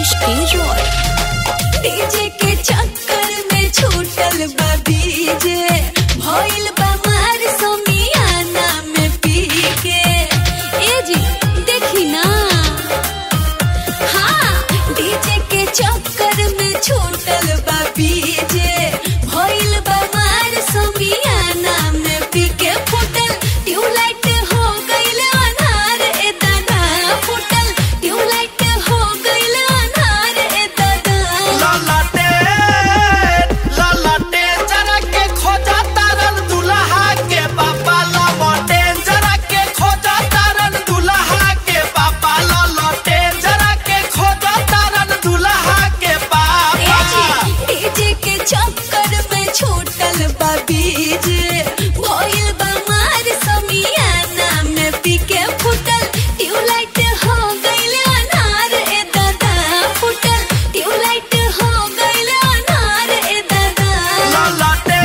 रत्नेश के रॉय डीजे के चक्कर में छूटल बा बीजे भइल बा मार समियाना में पी के ए जी देखी ना हाँ डीजे के चक्कर में छूटल बा बीजे भइल बा मार समियाना में पी के फुटल ट्यूबलाइट हो गइल अनार ए दादा फुटल ट्यूबलाइट हो गइल अनार ए दादा ललटे ललटे जरा के खोजा तारन दुल्हा के पापा ललटे जरा के खोजा तारन दुल्हा के पापा ललटे जरा के खोजा तारन दुल्हा के पापा डीजे के चक्कर में छूटल बा बीजे भइल बा मार समियाना में पी के फुटल ट्यूबलाइट हो गइल अनार ए दादा फुटल ट्यूबलाइट हो गइल अनार ए दादा ललटे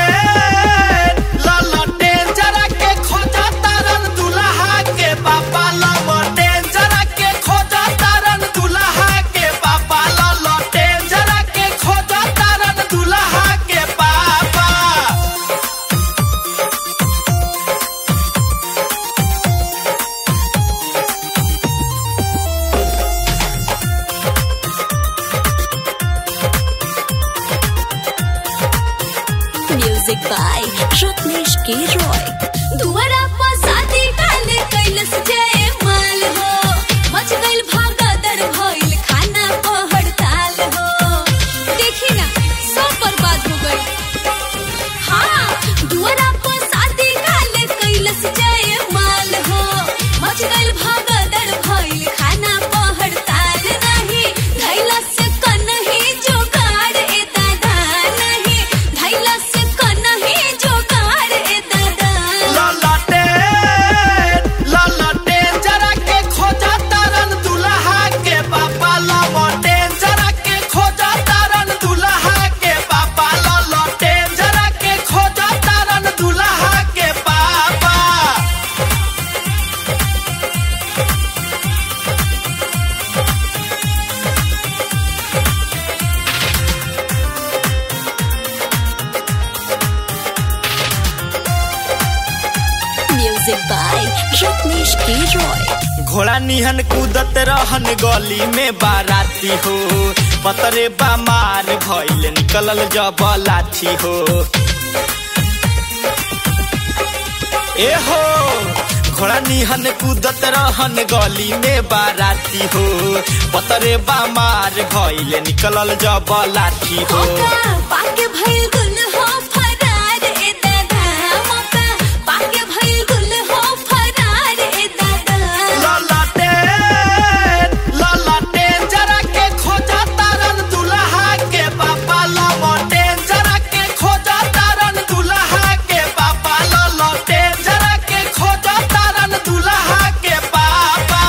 ललटे जरा के खोजा तारन दुल्हा के पापा ललटे जरा के खोजा तारन दुल्हा के पापा ललटे जरा के खोजा तारन दुल्हा के पापा म्यूजिक बाय रत्नेश के रॉय दुआरा पर शादी काले कैलस जय माल हो मच गइल भागदर भइल खाना पर हड़ताल हो देखी ना सब बर्बाद हो गई हाँ दुआरा पर शादी काले कैलस जय माल हो मच गइल भागदर भइल खाना पर हड़ताल नहीं धैलस कनही जोगाड़ ए दादा नहीं धैलस कनही जोगाड़ ए दादा ललटे ललटे जरा के खोजा तारन दुल्हा के पापा ललटे जरा के खोजा तारन दुल्हा के पापा ललटे जरा के खोजा तारन दुल्हा के पापा म्यूजिक बाय रत्नेश के रॉय घोड़ा निहन कूदत रहन गली में बाराती हो पतरे बामार भइल निकलल जब लाठी हो ए हो घोड़ा निहन कूदत रहन गली में बाराती हो पतरे बामार भइल निकलल जब लाठी हो मौका पाके भइल गुल हो फरार ए दादा मौका पाके भइल गुल हो फरार ए दादा ललटे ललटे जरा के खोजा तारन दुल्हा के पापा ललटे जरा के खोजा तारन दुल्हा के पापा ललटे जरा के खोजा तारन दुल्हा के पापा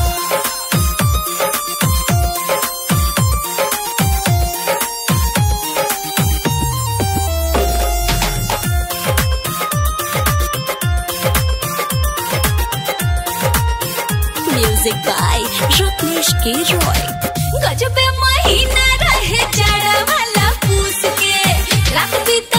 म्यूजिक बाय रत्नेश के रॉय गजबे महीना रहे जाड़ा वाला पूस के रात बीत